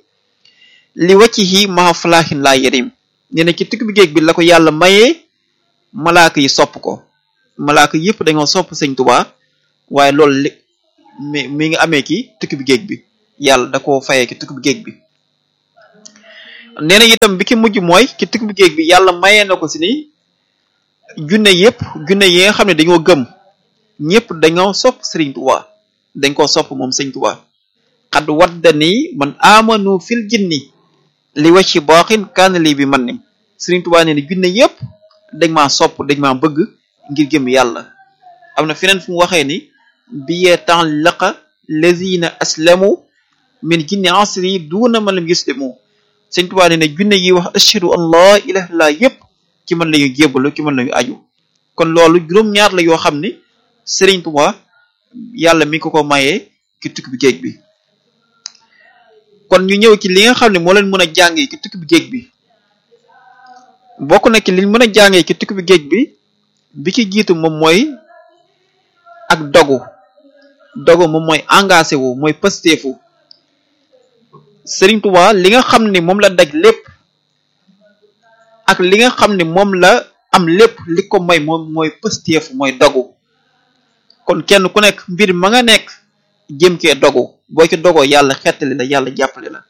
li waccihi maa falaahin laa yerim nee na ci tukki bi géej bi la ko yàlla mayee malaaka yi sopp ko malaaka yëpp dañoo sopp sëñ Tuubaa waaye loolu li mi mi ngi amee ki tukki bi géej bi yàlla da koo fayee ki tukki bi géej bi nee na itam bi ki mujj mooy ci tukki bi géej bi yàlla mayee na ko si ni junne yépp junne yi nga xam ne dañoo gëm ñëpp dañoo sopp Sëriñ Tuubaa dañ koo sopp moom Sëriñ Tuubaa xad wadda nii man amanu fil jinni li wacci baaxin kaana lii bi man ni Sëriñ Tuubaa nee na junne yépp dañ maa sopp dañ maa bëgg ngir gëm yàlla am na feneen fu mu waxee ni biyee temps laqa lazina aslamu min jinni asri duuna man lam yuslimu Sëriñ Tuubaa nee na junne yi wax ashhadu an laa ilaha illallah yépp ci man lañu jébbalu ci man lañu aju kon loolu juróom-ñaar la yoo xam ni Sëriñ Tuubaa yàlla mi ko ko mayee ci tukki bi géej bi kon ñu ñëw ci li nga xam ne moo leen mën a jàngee ci tukki bi géej bi bokk na ci liñ mën a jàngee ci tukki bi géej bi bi ci jiitu moom mooy ak dogu dogu moom mooy engagé wu mooy pësteefu Sëriñ Tuubaa li nga xam ni moom la daj lépp ak li nga xam ni moom la am lépp li ko may moom mooy pësteefu mooy dogu kon kenn ku nekk mbir ma nga nekk jëm cee dogu boo ci dogoo yàlla xettali la yàlla jàppale la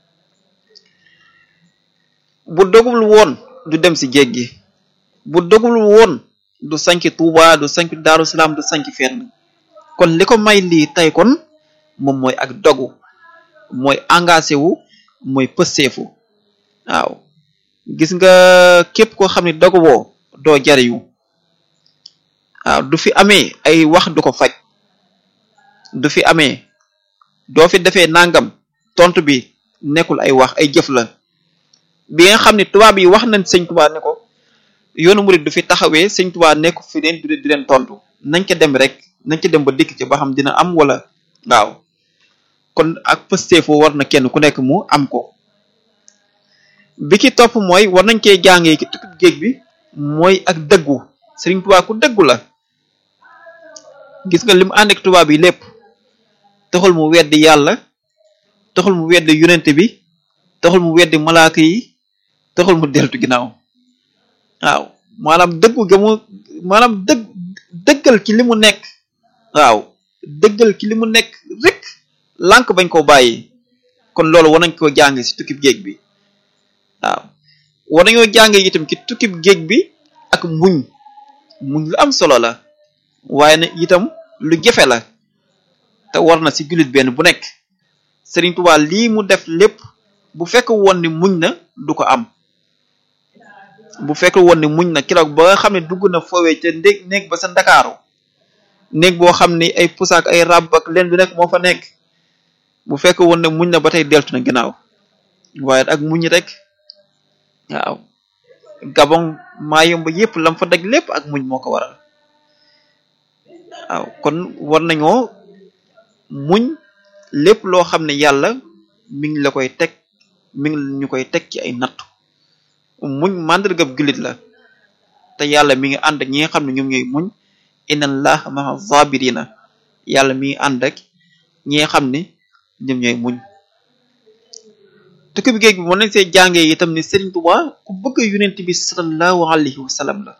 bu dogul woon du dem si géej gi bu dogul woon du sanki Tuuba du sanki Daaru Salaam du sanki fenn kon li ko may lii tey kon moom mooy ak dogu mooy engagé wu mooy pëseefu waaw gis nga képp koo xam ne dogu woo doo jariñu waaw du fi amee ay wax du ko faj du fi amee doo fi defee nangam tontu bi nekkul ay wax ay jëf la bi nga xam ne tubaab yi wax nañ sëñ Tuubaa ne ko yoonu murid du fi taxawee sëñ Tuubaa nekku fi leen di leen tontu nañ ca dem rek nañ ca dem ba dikk ci ba xam dina am wala waaw kon ak pësteefoo war na kenn ku nekk mu am ko bi ki topp mooy war nañ cee jàngee ci tukkib géej bi mooy ak dëggu sëriñ Tuubaa ku dëggu la gis nga li mu ànd ak tubaab yi lépp taxul mu weddi yàlla taxul mu weddi yonente bi taxul mu weddi malaaka yi taxul mu deltu ginnaaw waaw maanaam dëggu ga mu maanaam dëgg dëggal ci li mu nekk waaw dëggal ci li mu nekk rek lànk bañ koo bàyyi kon loolu war nañ koo jàng ci tukkib géej bi waaw war nañoo jàng itam ci tukkib géej bi ak muñ muñ lu am solo la waaye na itam lu jafe la te war na ci jullit benn bu nekk Sëriñ Tuubaa lii mu def lépp bu fekk woon ni muñ na du ko am bu fekk woon ni muñ na keroog ba nga xam ne dugg na foowee ca ndég néeg ba sa ndakaaru néeg boo xam ni ay pusaak ay ràbb ak leen bi nekk moo fa nekk bu fekk woon ne muñ na ba tey deltu na ginnaaw waaye ak muñ rek waaw gabon maa yomb yépp lam fa daj lépp ak muñ moo ko waral waaw kon war nañoo muñ lépp loo xam ne yàlla mi ngi la koy teg mi ngi ñu koy teg ci ay nattu muñ màndargab jullit la te yàlla mi ngi ànd ak ñi nga xam ne ñoom ñooy muñ inna allaha ma'a zabirina yàlla mi ngi ànd ak ñi nga xam ne ñoom ñooy muñ tukki bi géej bi mën nañ see jàngee itam ne Sëriñ Tuubaa ku bëgg yonent bi sallallahu alayhi wa sallam la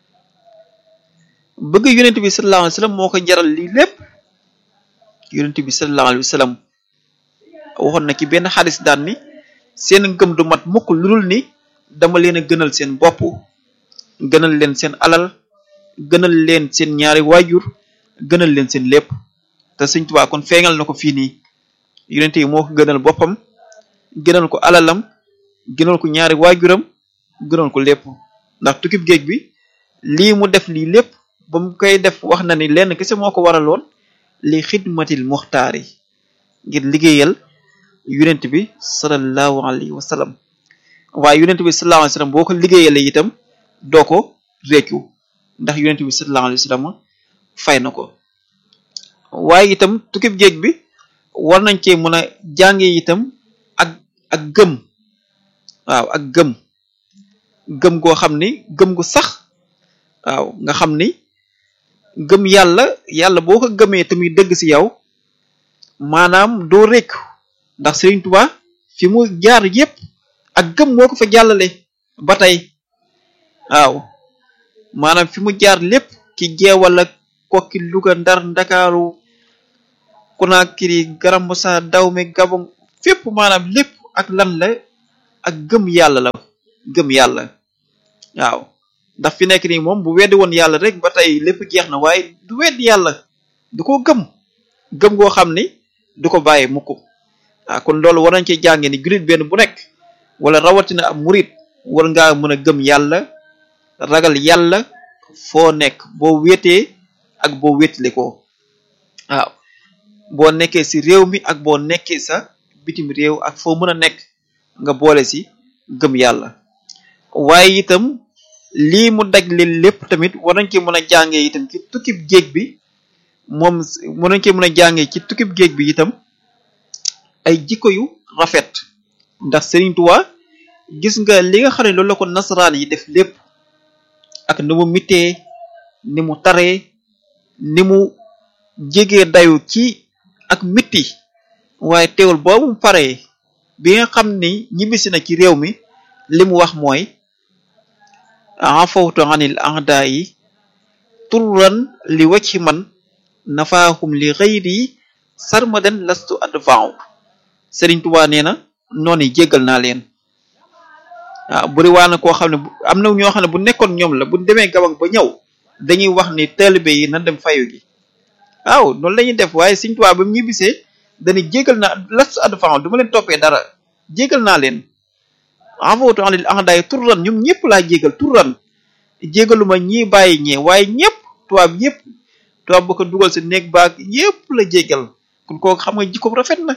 bëgg yonent bi sallallahu alayhi wa sallam moo ko jaral lii lépp yonent bi sallallahu alayhi wa sallam waxoon na ci benn xadis daan ni seen ngëm du mat mukk lu dul ni dama leen a gënal seen bopp gënal leen seen alal gënal leen seen ñaari waajur gënal leen seen lépp te Sëriñ Tuubaa kon feeñal na ko fii nii yonent yi moo ko gënal boppam gënal ko alalam gënal ko ñaari waajuram gënal ko lépp ndax tukkib géej bi lii mu def lii lépp ba mu koy def wax na ni lenn kese moo ko waraloon li xidmatil muxtaar yi ngir liggéeyal yonent bi sallallahu alayhi wa sallam waaye yonent bi sallallahu alayhi wa sallam boo ko liggéeyalee itam doo ko réccu ndax yonent bi sallallahu alayhi wa sallam fay na ko waaye itam tukkib géej bi war nañ cee mën a jàngee itam ak ak gëm waaw ak gëm gëm goo xam ni gëm gu sax waaw nga xam ni gëm yàlla yàlla boo ko gëmee tamit dëgg ci yow maanaam doo rékku ndax Sëriñ Tuubaa fi mu jaar yépp ak gëm moo ko fa jàllale ba tey waaw maanaam fi mu jaar lépp ci jeewal ak kokki Luga Ndar Ndakaaru Conakry Grand Bassam Dahomey Gabon fépp maanaam lépp ak lan la ak gëm yàlla la gëm yàlla waaw ndax fi nekk nii moom bu weddi woon yàlla rek ba tey lépp jeex na waaye du weddi yàlla du ko gëm gëm goo xam ni du ko bàyyi mukk waaw kon loolu war nañ ci jànge ni jullit benn bu nekk wala rawatina ab murit war ngaa mën a gëm yàlla ragal yàlla foo nekk boo wéetee ak boo wéetale ko waaw boo nekkee si réew mi ak boo nekkee sa bitim réew ak foo mën a nekk nga boole si gëm yàlla waaye itam lii mu daj leen lépp tamit war nañ ci mën a jàngee itam ci tukkib géej bi moom mën nañ ci mën a jàngee ci tukkib géej bi itam ay jikko yu rafet ndax Serigne Touba gis nga li nga xam ne loolu la ko nasaraan yi def lépp ak ni mu mitee ni mu taree ni mu jegee dayu ci ak mitti waaye teewul boobu mu paree bi nga xam ni ñibbisi na ci réew mi li mu wax mooy afawtu anil ahda yi turran li wacci man nafaahum li xëyri sarmadan lastu advaaw Sëriñ Tuubaa nee na noonu jéggal naa leen waaw buri waa na koo xam ne am na ñoo xam ne bu nekkoon ñoom la bu demee gabang ba ñëw dañuy wax ni taalibe yi nan dem fayu gi waaw noonu la ñuy def waaye Sëriñ Tuubaa ba mu ñibbisee dañuy jéggal naa lastu advaaw du ma leen toppee dara jéggal naa leen avootu anil ahdaay turran ñoom ñëpp laa jégal turran jégaluma ñii bàyyi ñee waaye ñëpp tubaab yëpp tubaab ba ko dugal si néeg baag yëpp la jégal kon kooku xam nga jikko rafet na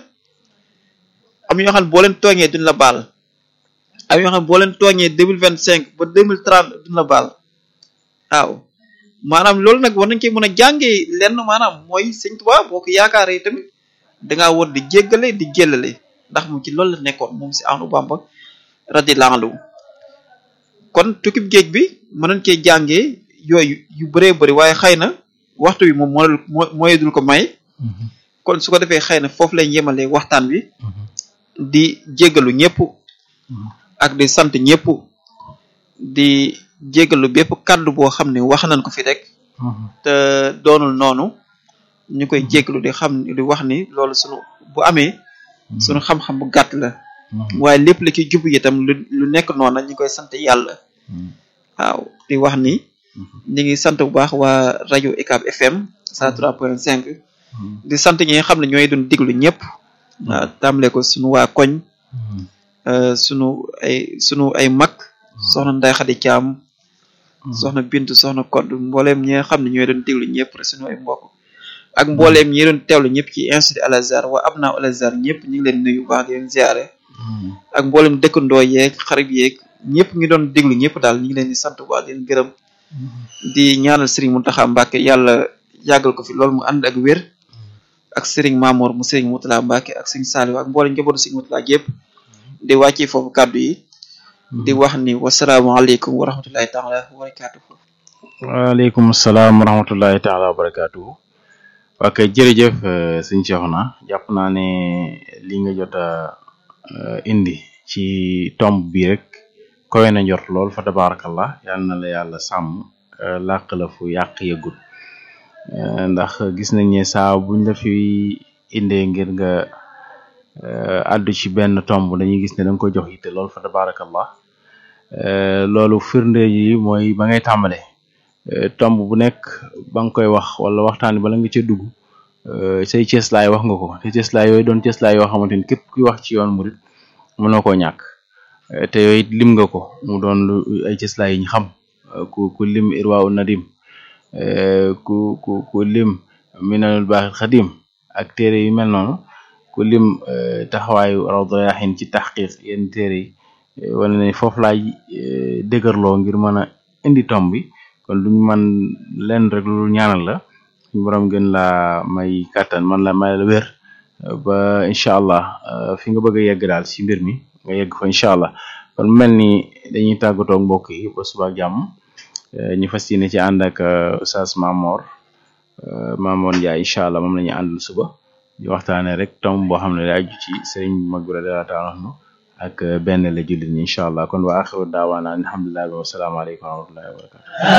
am ñoo xam ne boo leen tooñee duñ la baal am ñoo xam ne boo leen tooñee deux mille vingt cinq ba deux mille trente duñ la baal waaw maanaam loolu nag war nañ koy mën a jàngee lenn maanaam mooy sëñ Tuubaa boo ko yaakaaree tamit dangaa war di jéggale di jëllale ndax moom ci loolu la nekkoon moom si Ahmadu Bamba radiyallahu anhu kon tukkib géej bi mën nañ cee jàngee yooyu yu bëree bëri waaye xëy na waxtu bi moom moo mooy dul ko may kon su ko defee xëy na foofu lañ yemalee waxtaan bi di jéggalu ñëpp ak di sant ñëpp di jéggalu bépp kàddu boo xam ne wax nañ ko fi rek te doonul noonu ñu koy jéggalu di xam di wax ni loolu sunu bu amee sunu xam-xam bu gàtt la waaye lépp la ci jub itam lu lu nekk noonu ñu koy sant yàlla waaw di wax ni ñu ngi sant bu baax waa rajo UCAB FM 103.5 di sant ñi nga xam ne ñooy doon diglu ñëpp waaw tàmbale ko sunu waa koñ sunu ay sunu ay mag soxna Nday Xadi Caam soxna Bintu soxna Kodd mbooleem ñi nga xam ne ñooy doon diglu ñëpp rek sunu ay mbokk ak mbooleem ñi doon teewlu ñëpp ci institut Al Azhar waa Abna Al Azhar ñëpp ñu ngi leen nuyu bu baax di leen ziare ak mboolem dëkkandoo yeeg xarit yeeg ñëpp ngi doon déglu ñëpp daal ñu ngi leen di sant bu baax di leen gërëm di ñaanal Serigne Mountakha Mbacké yàlla yàggal ko fi loolu mu ànd ak wér ak Serigne Mamour mu Serigne Moutala Mbacké ak Serigne Saliou ak mboolem njabootu Serigne Moutala yëpp di wàccee foofu kàddu yi di wax ni wasalaamaaleykum wa rahmatullahi taala wa barakatuhu waaleykum salaam wa rahmatullahi taala wa barakatuhu ok jërëjëf sëñ Cheikhouna jàpp naa ne li nga jot a indi ci tomb bi rek kowe na njort lool fa tabarakallah yal na la yàlla sàmm làq la fu yàq yëgul ndax gis nañ ne saa buñ la fi indee ngir nga àddu ci benn tomb dañuy gis ne da nga koy jox yitte lool fa tabarakallah loolu firnde yi mooy ba ngay tàmbale tomb bu nekk ba nga koy wax wala waxtaan bala nga ca dugg say cëslaay wax nga ko te cëslaay yooyu doon cëslaay yoo xamante ni képp kuy wax ci yoon murit mënoo koo ñàkk te yooyu it lim nga ko mu doon lu ay cëslaay yi ñu xam ku ku lim irwaawu nadim ku ku ku lim minanul baaxil xadim ak téere yu mel noonu ku lim taxawaayu rawdu rayaahin ci taxqiq yenn téere yi wala ne foofu laay dëgërloo ngir mën a indi tomb bi kon duñ man leen rek lu ñaanal la suñu borom gën laa may kàttan man la may la wér ba incha allah fi nga bëgg a yegg daal ci mbir mi nga yegg fa incha allah kon mel ni dañuy tàggatoo mbokk yi ba suba ak jàmm ñu fas yéene ci ànd ak Oustaz Mamor Mamor Ndiaye incha allah moom la ñuy àndal suba di waxtaanee rek tomb boo xam ne day aju ci sëriñ mag bi radiyallahu taala anhu ak benn la jullit ñi incha allah kon wa axiru daawaana alhamdulillahi wa salaamu aleykum wa rahmatullahi wa barakatu